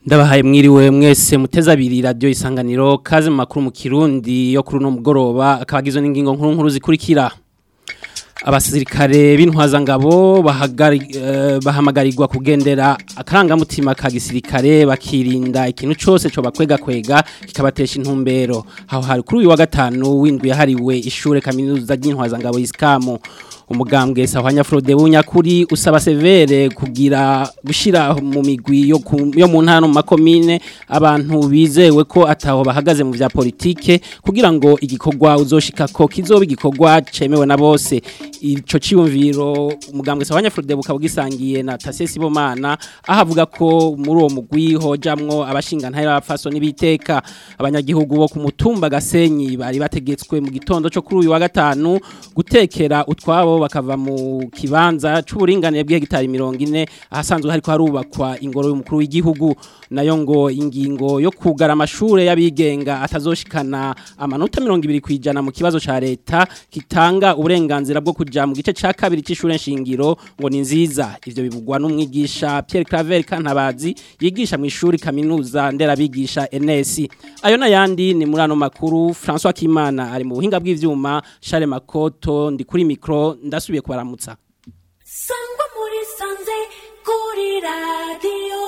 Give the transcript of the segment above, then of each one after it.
ndabahaye mwiriwe mwese muteza abiri radio isanganiro kaze mu makuru mu kirundi yo kuri uno mugoroba akabagizwe n'ingingo nkuru nkuru zikurikira abasirikare b'intwazangabo bahamagarirwa kugendera akarangamutima ka gisirikare bakirinda ikintu cyose cyo bakwega kwega kikabatesha intumbero aho hari kuri uyu wa gatanu w'indwi yahariwe ishure kaminuza ry'intwazangabo isikamu umugambwe sahwanya Frode bunyakuri usaba severe kugira gushira mu migwi yo yo mu ntano mu makomine abantu bizewe ko ataho bahagaze mu vya politike kugira ngo igikorwa uzoshika ko kizoba igikorwa cemewe na bose ico ciyumviro umugambwe sahwanya Frode bukabugisangiye na Tasesi Bomana ahavuga ko muri uwo mugwi hojamwo abashinga ntara abafaso nibiteka abanyagihugu bo ku mutumba gasenyi bari bategetswe mu gitondo cyo kuri uyu wa gatanu gutekera utwabo bakava mu kibanza c'uburinganire bw'hegitari 40 ahasanzwe hariko harubakwa ingoro y'umukuru w'igihugu nayo ngo ingingo yo kugara amashure y'abigenga atazoshikana amanota 20 kwijana mu kibazo ca leta kitanga uburenganzira bwo kuja mu gice ca kabiri c'ishure nshingiro ngo ni nziza ivyo bivugwa n'umwigisha Pierre Claver Kantabazi yigisha mu ishuri kaminuza nderabigisha NS ayo nayandi ni muri ano makuru François Kimana ari mu buhinga bw'ivyuma Charles Makoto ndi kuri micro ndasubiye kubaramutsa sangwa muri sanze kuri radio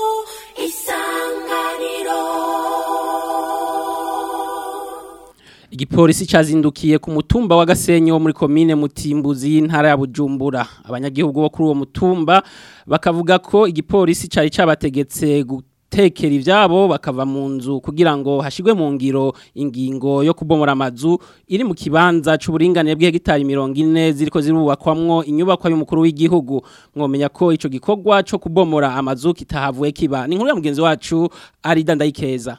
isanganiro Igipolisi cazindukiye ku mutumba wa Gasenyi wo muri commune Mutimbuzi y'intara ya Bujumbura abanyagihugu bo kuri uwo mutumba bakavuga ko igipolisi cari cabategetse tekera ivyabo bakava mu nzu kugira ngo hashigwe mu ngiro ingingo yo kubomora amazu iri mu kibanza c'uburinganire bw'hegitari 40 ziriko zirubakwamwo inyubako y'umukuru w'igihugu mwomenya ko ico gikorwa co kubomora amazu kitahavuye kiba ni nkuru ya mugenzi wacu ari dandayikeza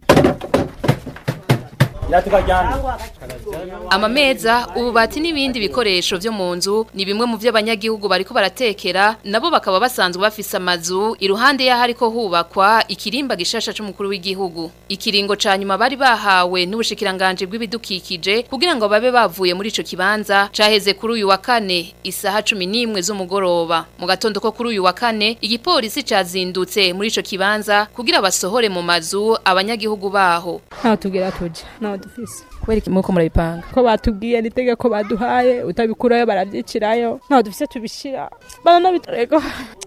amameza ububati n'ibindi bikoresho vyo mu nzu ni bimwe mu vy'abanyagihugu bariko baratekera nabo bakaba basanzwe bafise amazu iruhande y'aho ariko hubakwa ikirimba gishasha c'umukuru w'igihugu ikiringo ca nyuma bari bahawe n'ubushikiranganje bw'ibidukikije kugira ngo babe bavuye muri ico kibanza caheze kuri uyu wa kane isaha 11 z'umugoroba mu gatondo ko kuri uyu wa kane igipolisi cazindutse muri ico kibanza kugira basohore mu mazu abanyagihugu baho ntaho tugira tuja ntaho dufise kubera iki muko murabipanga ko batubwiye n'itegeko baduhaye utabikurayo baravyicirayo ntaho dufise tubishira baranabitorego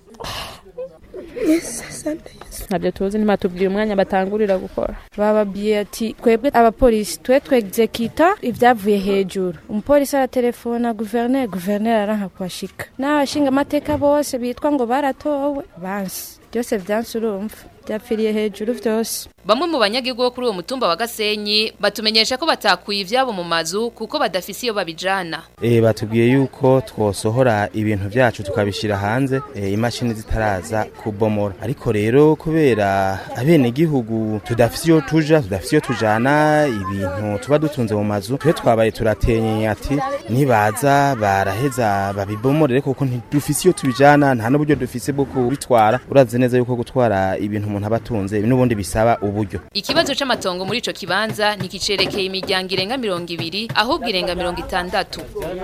ntabyo tuzi ntibatubwiye umwanya batangurira gukora bababwiye ati twebwe abapolisi twe twegzekita ibyavuye hejuru umupolisi aratelefona guverineri guverineri aranka kuhashika n'abashinga amateka bose bitwa ngo baratowe bansi byose vyansi urumva byapfiriye hejuru vyose Bamwe mu banyagihugu bo kuri uwo mutumba wa Gasenyi batumenyesha ko batakuye ivyabo mu mazu kuko badafise iyo babijana. Eh batubwiye yuko twosohora ibintu vyacu tukabishira hanze e, imashini zitaraza kubomora. Ariko rero kubera abene gihugu tudafise iyo tuja tudafise iyo tujana ibintu tuba dutunze mu mazu twe twabaye turatenye ati nibaza baraheza babibomorere kuko ntidufise iyo tubijana nta n'uburyo dufise bwo kubitwara urazi neza yuko gutwara ibintu umuntu abatunze n'ubundi bisaba ubu uburyo Ikibazo c'amatongo muri ico kibanza nikicerekeye imiryango irenga 200 ahubwo irenga 60.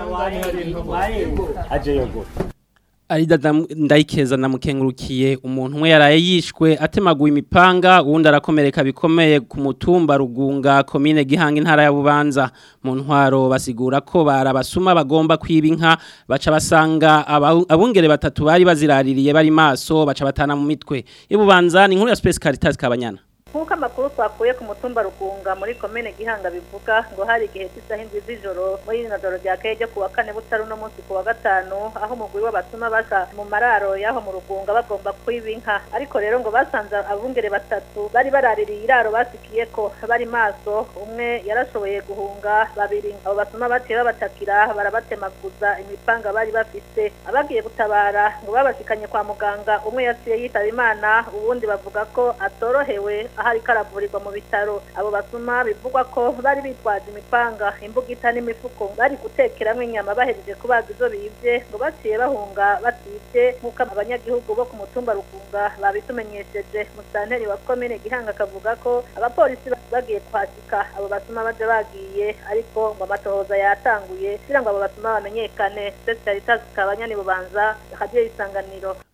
Arida ndayikeza namukengurukiye umuntu umwe yaraye yishwe atemaguye imipanga uwundi arakomereka bikomeye ku mutumba rugunga komine gihanga intara ya Bubanza mu ntwaro basigura ko barabasuma bagomba kwiba inka baca basanga abungere batatu bari baziraririye bari maso baca batana mu mitwe ibubanza ni inkuru ya Space Caritas kabanyana nk'uko amakuru twakuye ku mutumba rugunga muri komine gihanga bivuga ngo hari igihe cy'isaha indwi z'ijoro muri rino joro rya keye ryo ku wa kane butari uno munsi ku wa gatanu aho umugwi w'abatuma baca mu mararo y'aho mu rugunga bagomba kwiba inka ariko rero ngo basanze abungere batatu bari baraririye iraro basikiye ko bari maso umwe yarashoboye guhunga babiri abo batuma baciye babatakira barabatemaguza imipanga bari bafise abagiye gutabara ngo babashikanye kwa muganga umwe yaciye yitaba imana ubundi bavuga ko atorohewe ahari karavurirwa mu bitaro abo basuma bivugwa ko bari bitwaje imipanga imbugita n'imifuko bari gutekeramwo inyama bahejeje kubaga izo bivye ngo baciye bahunga bativye nk'uko abanyagihugu bo ku mutumba rugunga babitumenyesheje musanteri wa komine gihanga akavuga ko abapolisi bagiye kwasika abo basuma baje bagiye ariko ngo amatohoza yatanguye kugira ngo abo basuma bamenyekane Specialitas kabanyani bubanza radio isanganiro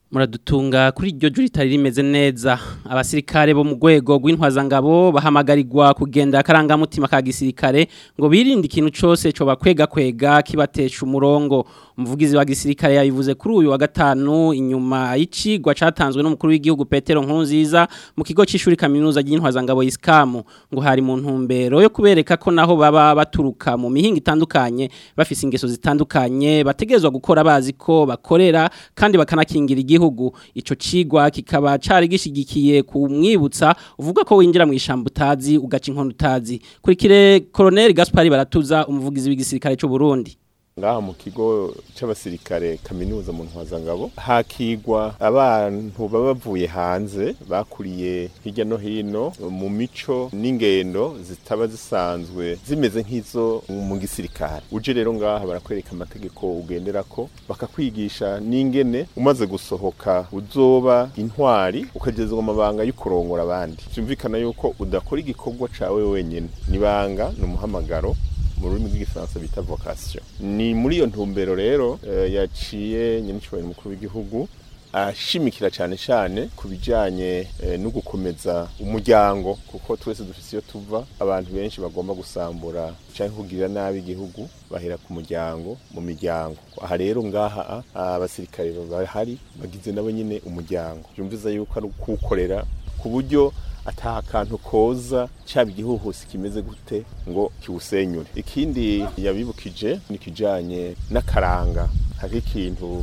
muradutunga kuri iryo juri ritari rimeze neza abasirikare bo mu rwego rw'intwazangabo bahamagarirwa kugenda akarangamutima ka gisirikare ngo birinde ikintu cyose cyo bakwega kwega kibatesha umurongo umuvugizi wa gisirikare yabivuze kuri uyu wa gatanu inyuma y'icigwa catanzwe n'umukuru w'igihugu Petero Nkurunziza mu kigo c'ishuri kaminuza y'intwazangabo Iskamu ngo hari mu ntumbero yo kubereka ko naho baba baturuka mu mihinga itandukanye bafise ingeso zitandukanye bategezwa gukora bazi ko bakorera kandi bakanakingira igihugu ico cigwa kikaba cari gishigikiye kumwibutsa uvuga ko winjira mu ishamba utazi ugaca inkono utazi kurikire Colonel Gaspari baratuza umuvugizi w'igisirikare c'u Burundi ngaha mu kigo c'abasirikare kaminuza mu ntwazangabo hakigwa abantu baba bavuye hanze bakuriye hirya no hino mu mico n'ingendo zitaba zisanzwe zimeze nk'izo mu gisirikare uje rero ngaha barakwereka amategeko ugenderako bakakwigisha n'ingene umaze gusohoka uzoba intwari ukagezwa amabanga yo kurongora abandi byumvikana yuko udakora igikorwa cawe wenyene nibanga ni umuhamagaro mu rurimi rw'igifaransa bita vocation ni muri iyo ntumbero rero eh, yaciye nyenicubahiro mukuru w'igihugu ashimikira cyane cyane ku bijyanye eh, no gukomeza umuryango kuko twese dufite iyo tuva abantu benshi bagomba gusambura cyangwa kugirira nabi igihugu bahera ku muryango mu miryango aha rero ngaha abasirikare bahari bagize nabo nyine umuryango byumviza yuko ari ukuwukorera ku buryo ataha kantu koza cyaba igihuhusi kimeze gute ngo kiwusenyure ikindi yabibukije ni kijanye n'akaranga hari ikintu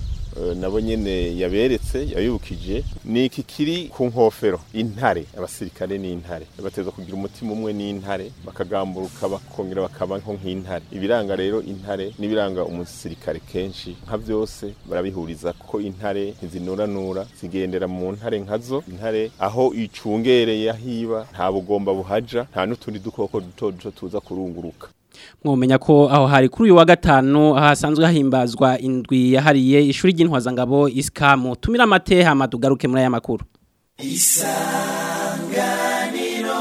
nabo nyene yaberetse yabibukije ni iki kiri ku nkofero intare abasirikare n'intare bateza kugira umutima umwe n'intare bakagamburuka bakongera bakaba nko nk'intare ibiranga rero intare n'ibiranga umusirikare kenshi nka byose barabihuriza ko intare ntizinuranura zigendera mu ntare nkazo intare aho icungereye ahiba nta bugomba buhaja nta n'utundi dukoko duto duto tuza kurunguruka mwomenya ko aho hari kuri uyu wa gatanu hasanzwe hahimbazwa indwi yahariye ishuri ry'intwazangabo isikamu tumira amateha madugaruke muri aya makuru isanganiro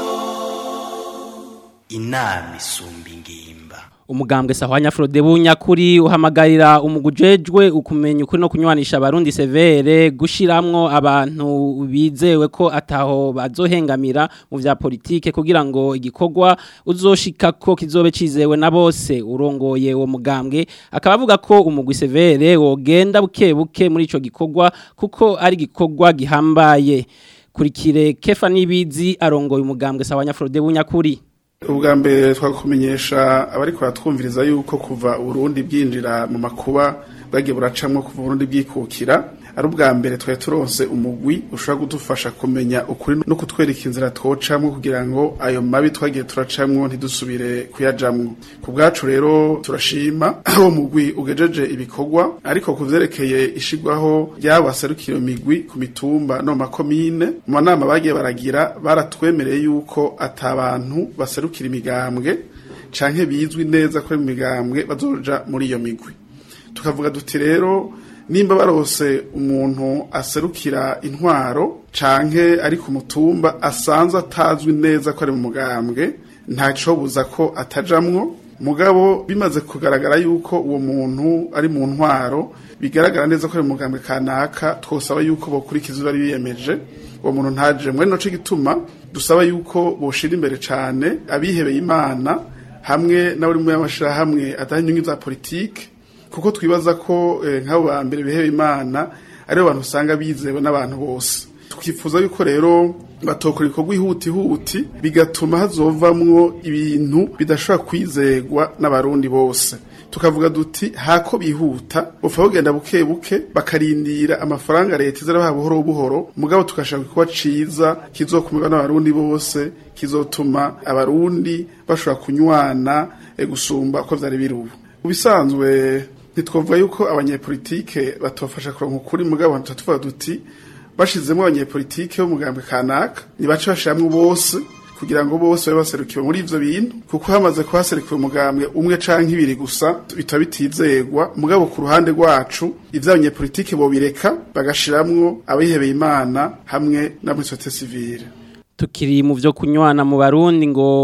inama isumba ingimba umugambwe sahwanya Frode bunyakuri uhamagarira umugujejwe ukumenya ukuri no kunywanisha abarundi severe gushiramwo abantu bizewe ko ataho bazohengamira mu vya politike kugira ngo igikorwa uzoshika ko kizobe cizewe na bose urongoye uwo mugambwe akaba avuga ko umugwi severe wogenda buke buke muri ico gikorwa kuko ari gikorwa gihambaye kurikire Kefa Nibizi arongoye umugambwe sahwanya Frode bunyakuri ubwa mbere twakumenyesha abari kuratwumviriza yuko kuva uburundi bwinjira mu makuba bwagiye buracamwo kuva uburundi bwikukira ari ubwa mbere twari turonse umugwi ushobora kudufasha kumenya ukuri no kutwereka inzira twocamwo kugira ngo ayo mabi twagiye turacamwo ntidusubire kuyajamwo ku bwacu rero turashima uwo mugwi ugejeje ibikorwa ariko ku vyerekeye ishigwaho ry'abaserukira migwi ku mitumba no makomine mu manama bagiye baragira baratwemereye yuko atabantu baserukira imigambwe canke bizwi neza ko mu migambwe bazoja muri iyo migwi tukavuga duti rero nimba barose umuntu aserukira intwaro canke ari ku mutumba asanzwe atazwi neza ko ari mu mugambwe ntaco buza ko atajamwo mugabo bimaze kugaragara yuko uwo muntu ari mu ntwaro bigaragara neza ko ari mu mugambwe kanaka twosaba yuko bokurikiza bari biyemeje uwo muntu ntaje muri no gituma dusaba yuko boshira imbere cane abihebeye imana hamwe n'abari mu y'amashirahamwe atari inyungu za politike kuko twibaza ko nk'abo ba mbere biheba imana aribo bantu usanga bizewe n'abantu bose twifuza yuko rero batokora ibikorwa ihutihuti bigatuma hazovamwo ibintu bidashobora kwizegwa n'abarundi bose tukavuga duti hako bihuta bupfa bagenda buke buke bakarindira amafaranga leta izarabaha buhoro buhoro mugabo tugashaka igikorwa ciza kizokumirwa n'abarundi bose kizotuma abarundi bashobora kunywana gusumba uko vyari biri ubu ubisanzwe ntitwavuga yuko abanyepolitike batofasha kuronka ukuri mugabo tuvuga duti bashizemo abanyepolitike b'umugambwe kanaka nibace bashiramwo bose kugira ngo bose babe baserukiwe muri ivyo bintu kuko hamaze kuhaserukiwe umugambwe umwe canke ibiri gusa bitaba bitizegwa mugabo ku ruhande rwacu ivyo abanyepolitike bobireka bagashiramwo abihebeye imana hamwe na muri societe civile tukiri mu vyo kunywana mu barundi ngo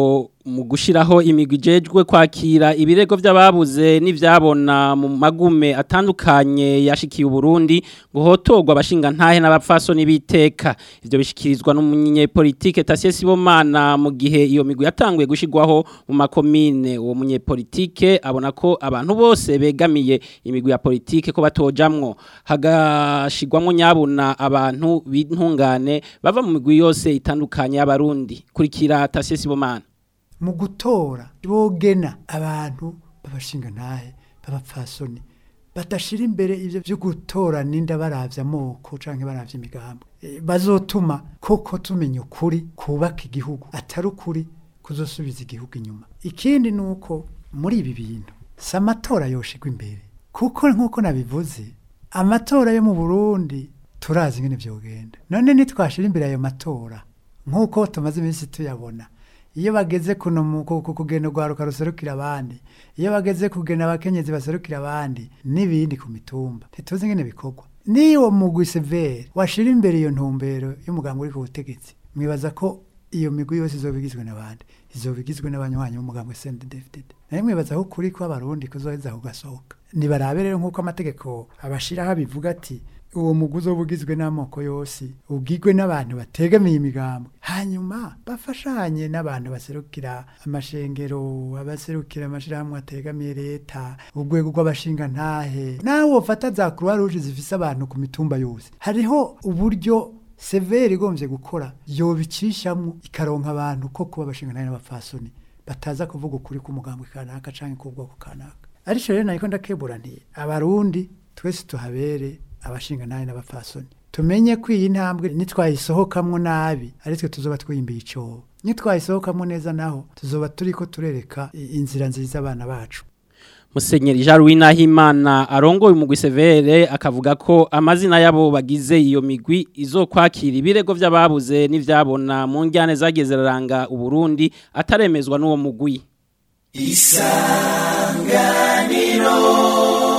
mu gushiraho imigwi ijejwe kwakira ibirego by'ababuze n'ivyabona mu magume atandukanye yashikiye Burundi ngo hotogwa abashinga ntahe n'abapfasoni biteka ivyo bishikirizwa n'umunyepolitike Tasie Sibomana mu gihe iyo migwi yatanguye gushigwaho mu makomine uwo munyepolitike abona ko abantu bose begamiye imigwi ya politike ko batojamwo hagashigwamwo nyabuna abantu b'intungane bava mu migwi yose itandukanye y'abarundi kurikira Tasie Sibomana mu gutora bogena abantu babashinga ntahe babapfasoni badashira imbere ivyo byo gutora ninda baravya amoko canke baravya imigambo e, bazotuma koko tumenya ukuri kubaka igihugu atari ukuri kuzosubiza igihugu inyuma ikindi nuko muri ibi bintu si amatora yoshigwa imbere kuko nk'uko nabivuze amatora yo mu Burundi turazi ingene vyogenda none nitwashira imbere ayo matora nk'uko tumaze iminsi tuyabona iyo bageze kuno mu kugenda urwaruka ruserukira abandi iyo bageze kugena abakenyezi baserukira abandi n'ibindi ku mitumba ntituzi ingene bikorwa niyo mugwi severe washira imbere iyo ntumbero y'umugambi uri ku butegetsi mwibaza ko iyo migwi yose izoba igizwe n'abandi izoba igizwe n'abanywanyi b'umugambi CNDD-FDD naye mwibaza ko kuri ko abarundi kuzoheza kugasohoka nibarabe rero nk'uko amategeko abashiraho bivuga ati uwo muguzi uba ugizwe n'amoko yose ubwigwe n'abantu bategamiye imigambi hanyuma bafashanye n'abantu baserukira amashengero abaserukira amashyirahamwe ategamiye leta urwego rw'abashinga ntahe nawe ufata za croix rouge zifise abantu ku mitumba yose hariho uburyo severe igombye gukora yobicishamwo ikaronka abantu ko kuba abashinga ntahe n'abapfasoni bataza kuvuga ukuri k'umugambi kanaka canke k'ubwoko kanaka ariko rero nariko ndakebura nti abarundi twese tuhabere abashinga nabi n'abapfasoni tumenye ko iyi ntambwe nitwayisohokamwo nabi ari twe tuzoba twiyimbiye icobo nitwayisohokamwo neza naho tuzoba turiko turereka inzira nziza abana bacu Musenyeri Jean Louis Nahimana arongoye umugwi severe akavuga ko amazina yabo bagize iyo migwi izokwakira ibirego by'ababuze n'ivyabona mu njyane zageze raranga uburundi ataremezwa n'uwo mugwi isanganiro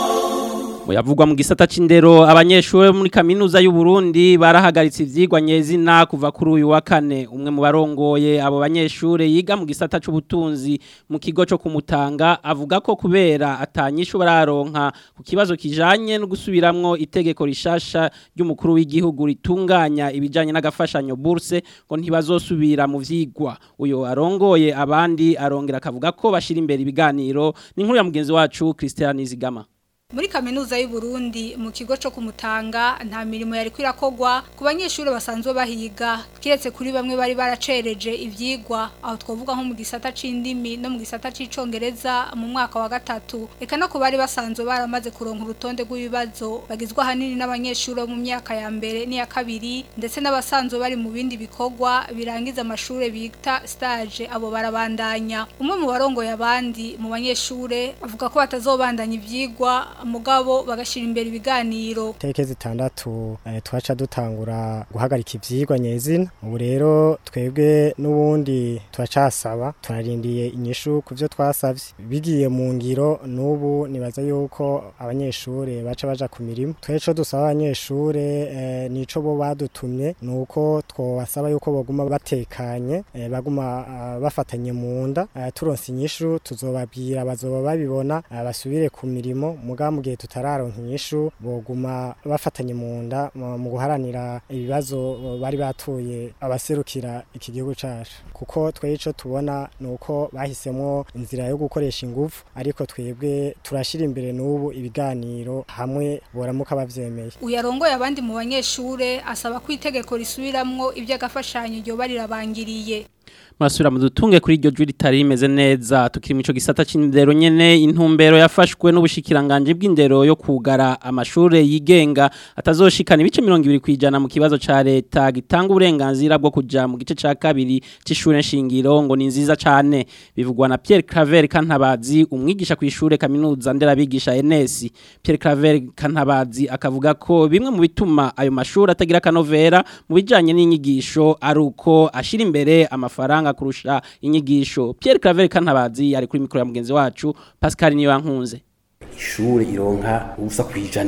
Muyavugwa mu gisata c'indero abanyeshure muri kaminuza y'u Burundi barahagaritse ivyigwa nyezina kuva kuri uyu wa kane umwe mu barongoye abo banyeshure yiga mu gisata c'ubutunzi mu kigo cyo kumutanga avuga ko kubera atanyishu bararonka ku kibazo kijanye no gusubiramwo itegeko rishasha ry'umukuru w'igihugu ritunganya ibijanye n'agafashanyo bourse ngo ntibazosubira mu vyigwa uyo arongoye abandi arongera akavuga ko bashira imbere ibiganiro ni nkuru ya mugenzi wacu Christian Zigama muri kaminuza y'u Burundi mu kigo cyo kumutanga nta mirimo yari kwirakogwa ku banyeshuri basanzwe bahiga kiretse kuri bamwe bari baracereje ivyigwa aho twovuga nko mu gisata c'indimi no mu gisata c'icongereza mu mwaka wa gatatu eka no ku bari basanzwe baramaze kuronka urutonde rw'ibibazo bagizwe ahanini n'abanyeshuri bo mu myaka ya mbere n'iya kabiri ndetse n'abasanzwe bari mu bindi bikorwa birangiza amashuri bita stage abo barabandanya umwe mu barongoye abandi mu banyeshure avuga ko batazobandanya ivyigwa mugabo bagashira imbere ibiganiro teke zitandatu eh, twaca dutangura guhagarika ivyigwa nyezina ubu rero twebwe n'ubundi turacasaba turarindiye inyishu ku byo twasavye bigiye mu ngiro n'ubu nibaza yuko abanyeshure baca baja ku mirimo tweco dusaba abanyeshure eh, nico bo badutumye nuko twobasaba yuko boguma batekanye eh, baguma uh, bafatanye mu nda uh, turonse inyishu tuzobabwira bazoba babibona uh, basubire ku mirimo muga mu gihe tutararonka inyishu boguma bafatanye mu nda mu guharanira ibibazo bari batuye abaserukira iki gihugu cacu kuko twebwe ico tubona nuko bahisemwo inzira yo gukoresha ingufu ariko twebwe turashira imbere n'ubu ibiganiro hamwe boramuka bavyemeye uyarongoye abandi mu banyeshure asaba ko itegeko risubiramwo ivy'agafashanyo ryo barirabangiriye Masura mudutunge kuri iryo juri ritari rimeze neza tukiri mico gisata c'indero nyene intumbero yafashwe n'ubushikiranganje bw'indero yo kugara amashure yigenga atazoshikana ibice 20 kwijana mu kibazo ca leta gitanga uburenganzira bwo kuja mu gice ca kabiri c'ishure nshingiro ngo ni nziza cane bivugwa na Pierre Claver Kantabazi umwigisha ku ishure kaminuza nderabigisha NS Pierre Claver Kantabazi akavuga ko bimwe mu bituma ayo mashuri atagira kanovera mu bijanye n'inyigisho ari uko ashira imbere amafaranga kurusha inyigisho Pierre Claver Kantabazi ari kuri mikro ya mugenzi wacu Pascal niyo yankunze ishure ironka ubusa kwijana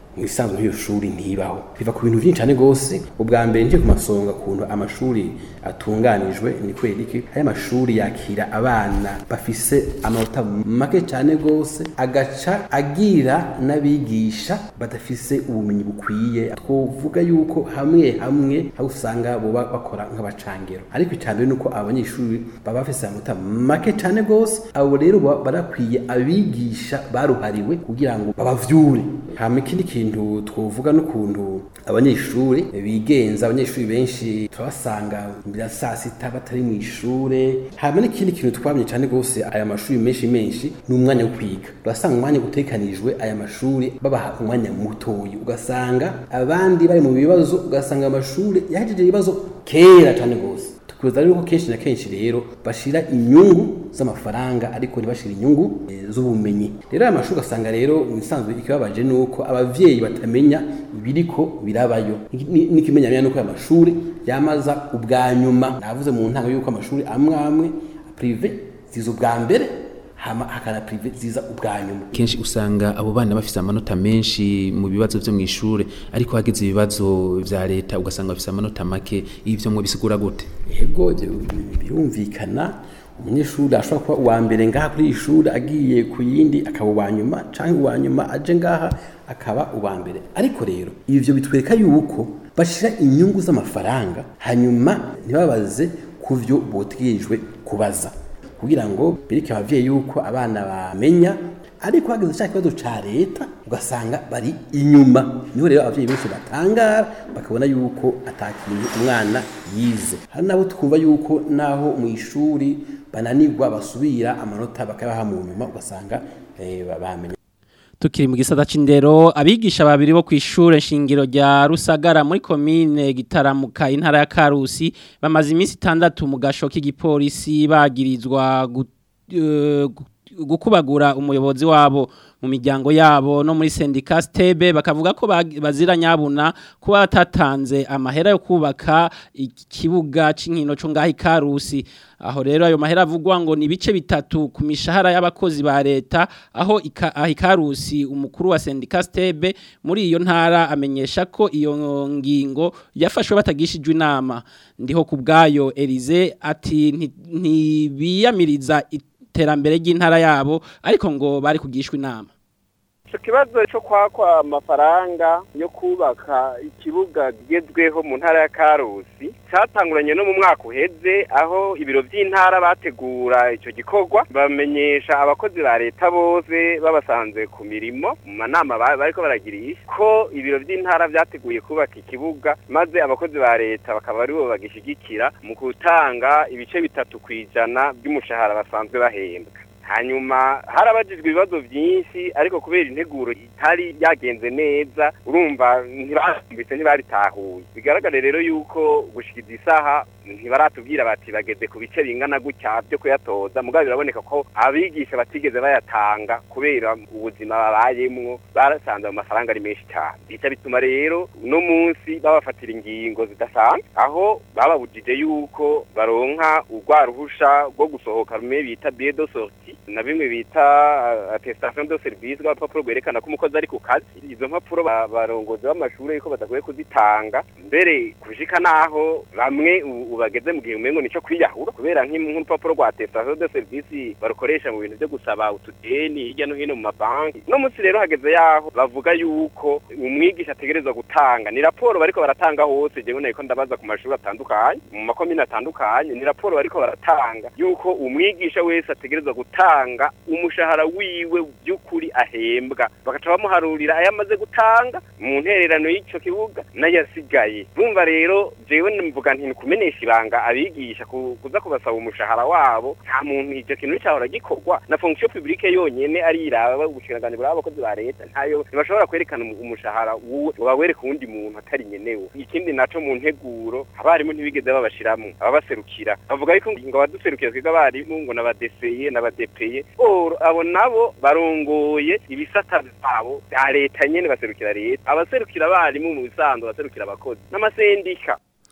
mu isanzwe nk'iyo shuri ntibaho biva ku bintu byinshi cyane rwose ubwa mbere nje ku masonga kuntu amashuri atunganijwe ni kweri iki aya mashuri yakira abana bafise amanota make cyane rwose agaca agira n'abigisha badafise ubumenyi bukwiye twovuga yuko hamwe hamwe aho usanga boba bakora nk'abacangero ariko cyane ni uko abanyeshuri baba bafise amanota make cyane rwose abo rero baba barakwiye abigisha baruhariwe kugira ngo babavyure hama ikindi kintu twovuga n'ukuntu abanyeshuri bigenza abanyeshuri benshi turabasanga mbere ya saa sita batari mu ishure hama n'ikindi kintu twabonye cyane rwose aya mashuri menshi menshi ni umwanya wo kwiga urasanga umwanya utekanijwe aya mashuri babaha umwanya mutoyi ugasanga abandi bari mu bibazo ugasanga amashuri yahejeje ibibazo kera cyane rwose tukuza rero ko kenshi na kenshi rero bashira inyungu z'amafaranga ariko ntibashira inyungu eh, z'ubumenyi rero aya mashuri ugasanga rero ibisanzwe ikibabaje ni uko abavyeyi batamenya ibiriko birabayo Ni- n'ikimenyamenya nuko aya mashuri yamaza ubwa nyuma navuze mu ntango yuko amashuri amwe amwe prive ziza ubwa mbere hama hakana prive ziza ubwa nyuma kenshi usanga abo bana bafise amanota menshi mu bibazo vyo mw'ishure ariko hageze ibibazo vya leta ugasanga bafise amanota make ivyo mwe bisigura gute yego byo- birumvikana umunyeshuri ashobora kuba uwa mbere ngaha kuri iyi shuri agiye ku yindi akaba uwa nyuma cyangwa uwa nyuma aje ngaha akaba uwa mbere ariko rero ivyo bitwereka yuko bashira inyungu z'amafaranga hanyuma ntibabaze ku vyo botegerejwe kubaza kugira ngo bereke abavyeyi yuko abana bamenya ariko hageze cya kibazo ca leta ugasanga bari inyuma niho rero abavyeyi benshi batangara bakabona yuko atakintu umwana yize hari nabo twumva yuko naho mu ishuri bananirwa basubira amanota bakabaha mu nyuma ugasanga eh, bamenya Tukiri mu gisata c'indero abigisha babiri bo kwishure shingiro rya Rusagara muri commune gitaramuka intara ya Karusi bamaze iminsi 6 mu gasho k'igipolisi bagirizwa gu- eh, gu- gukubagura umuyobozi wabo mu miryango yabo no muri sendika stebe bakavuga ko bag- bazira nyabuna kuba batatanze amahera yo kubaka ikibuga c'inkino cyo ngaho ikarusi aho rero ayo mahera avugwa ngo ni ibice bitatu ku mishahara y'abakozi ba leta aho ika- aho ikarusi umukuru wa sendika stebe muri iyo ntara amenyesha ko iyo ngingo yafashwe batagishijwe inama ndiho ku bwayo Elize ati "Nti- ntibiyamiriza iterambere ry'intara yabo ariko ngo bari kugishwa inama icyo kibazo cyo kwakwa amafaranga yo kubaka ikibuga kigezweho mu ntara ya karusi cyatanguranye no mu mwaka uheze aho ibiro by'intara bategura icyo gikorwa bamenyesha abakozi ba leta bose babasanze ku mirimo mu manama ba- bariko baragirisha ko ibiro by'intara byateguye kubaka ikibuga maze abakozi ba leta bakaba aribo bagishigikira mu gutanga ibice bitatu ku ijana by'umushahara basanzwe bahembwa hanyuma harabajijwe ibibazo byinshi ariko kubera integuro itari yagenze neza urumva ntibasumbitse ntibaritahuye bigaragare rero yuko gushikiza isaha ntibaratubwira bati bageze ku bice bingana gutya byo kuyatoza mugabo biraboneka ko abigisha batigeze bayatanga kubera ubuzima babayemwo barasanze mu mafaranga ari menshi cyane bica bituma rero uno munsi babafatira ingingo zidasanzwe aho bababujije yuko baronka urwa ruhusha rwo gusohoka rumwe bita billet de sortie na bimwe bita uh, attestation de service rw'urupapuro rwerekana ko umukozi ari ku kazi izo mpapuro ba- barongozi b'amashuri yuko badakwiye kuzitanga mbere kushika naho bamwe u- ubu bageze mu gihe umengo nico kwiyahura kubera nk'im- nk'urupapuro rwa attestation de service barukoresha mu bintu byo gusaba utudeni hirya no hino mu mabanki no munsi rero hageze yaho bavuga yuko umwigisha ategerezwa gutanga ni raporo bariko baratanga hose jewe nako ndabaza ku mashuri atandukanye mu makomine atandukanye ni raporo bariko baratanga yuko umwigisha wese ategerezwa gutanga umushahara wiwe by'ukuri ahembwa bagaca bamuharurira ayo amaze gutanga mu ntererano y'ico kibuga n'ayasigaye bumva rero jewe mvuga nti kumenesha ibanga abigisha ku- kuza kubasaba umushahara wabo nta muntu icyo kintu cyahora gikorwa na fonction publique yonyene ari iraba ubushinganje bwa abakozi ba leta ntayo ntibashobora kwerekana umu- umushahara wuwe ngo bawereke uwundi muntu atari nyenewe ikindi naco mu nteguro abarimu ntibigeze babashiramo ababaserukira bavuga yuko ngo abaduserukira twebwe abarimu ngo n'abadeseye n'abadepeye or abo nabo barongoye ibisata byabo bya leta nyene baserukira leta abaserukira abarimu mu bisanzwe baserukira abakozi n'amasendika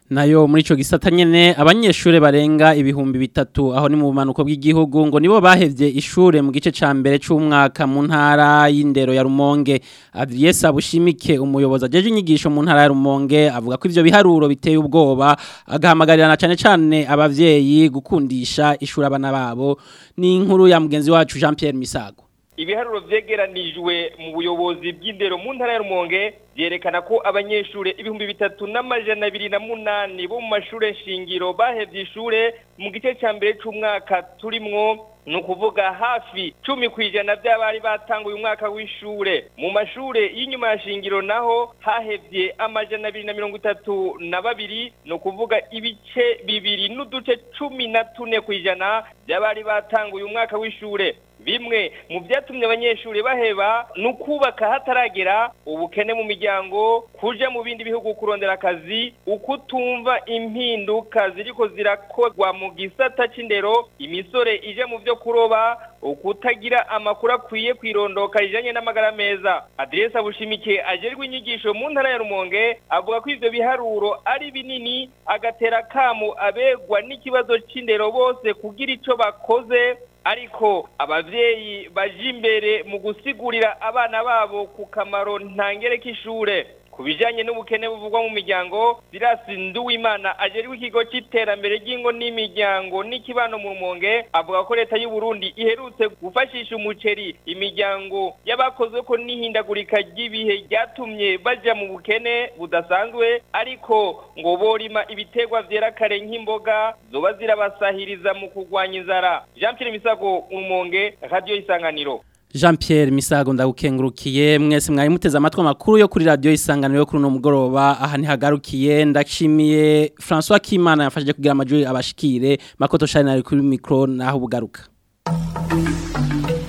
nayo muri ico gisata nyene abanyeshure barenga ibihumbi bitatu aho ni mu bumanuko bw'igihugu ngo nibo bahevye ishure mu gice ca mbere c'umwaka mu ntara y'indero ya Rumonge Adriesa Bushimike umuyobozi ajeje inyigisho mu ntara ya Rumonge avuga ko ivyo biharuro biteye ubwoba agahamagarira cane cane abavyeyi gukundisha ishuri abana babo ni inkuru ya mugenzi wacu Jean Pierre Misago ibiharuro vyegeranijwe mu buyobozi bw'indero mu ntara ya Rumonge vyerekana ko abanyeshure ibihumbi bitatu n'amajana abiri na munani bo mu mashure shingiro bahevye ishure mu gice ca mbere c'umwaka turimwo ni ukuvuga hafi cumi ku ijana by'abari batanguye umwaka w'ishure mu mashure y'inyuma ya shingiro naho hahevye amajana abiri na mirongo itatu na babiri ni ukuvuga ibice bibiri n'uduce cumi na tune ku ijana by'abari batanguye umwaka w'ishure bimwe mu byatumye abanyeshuri baheba ni ukubaka hataragera ubukene mu miryango kuja mu bindi bihugu kurondera akazi ukutumva impinduka ziriko zirakorwa mu gisata c'indero imisore ije mu vyo kuroba ukutagira amakuru akwiye kwirondoka rijanye n'amagara meza aderesa bushimike ajerwe inyigisho mu ntara ya rumonge avuga ko ivyo biharuro ari binini agatera kamo abegwa n'ikibazo c'indero bose kugira ico bakoze ariko abavyeyi baje imbere mu gusigurira abana babo ku kamaro ntangere k'ishure ku bijanye n'ubukene buvugwa mu miryango Birasi Nduwimana ajeriwe ikigo c'iterambere ry'ingo n'imiryango n'ikibano mu Rumonge avuga ko leta y'u Burundi iherutse gufashisha umuceri imiryango y'abakozwe ko n'ihindagurika ry'ibihe ryatumye baja mu bukene budasanzwe ariko ngo borima ibiterwa vyera kare nk'imboga zoba zirabasahiriza mu kurwanya inzara Jean Pierre Misago Rumonge Radio Isanganiro Jean Pierre Misago ndagukengurukiye mwese mwari muteze amatwi makuru yo kuri radio isanganiro yo kuri no mugoroba aha ntihagarukiye ndashimiye François Kimana yafashije kugira amajwi abashikire makoto shari nari kuri micro naho bugaruka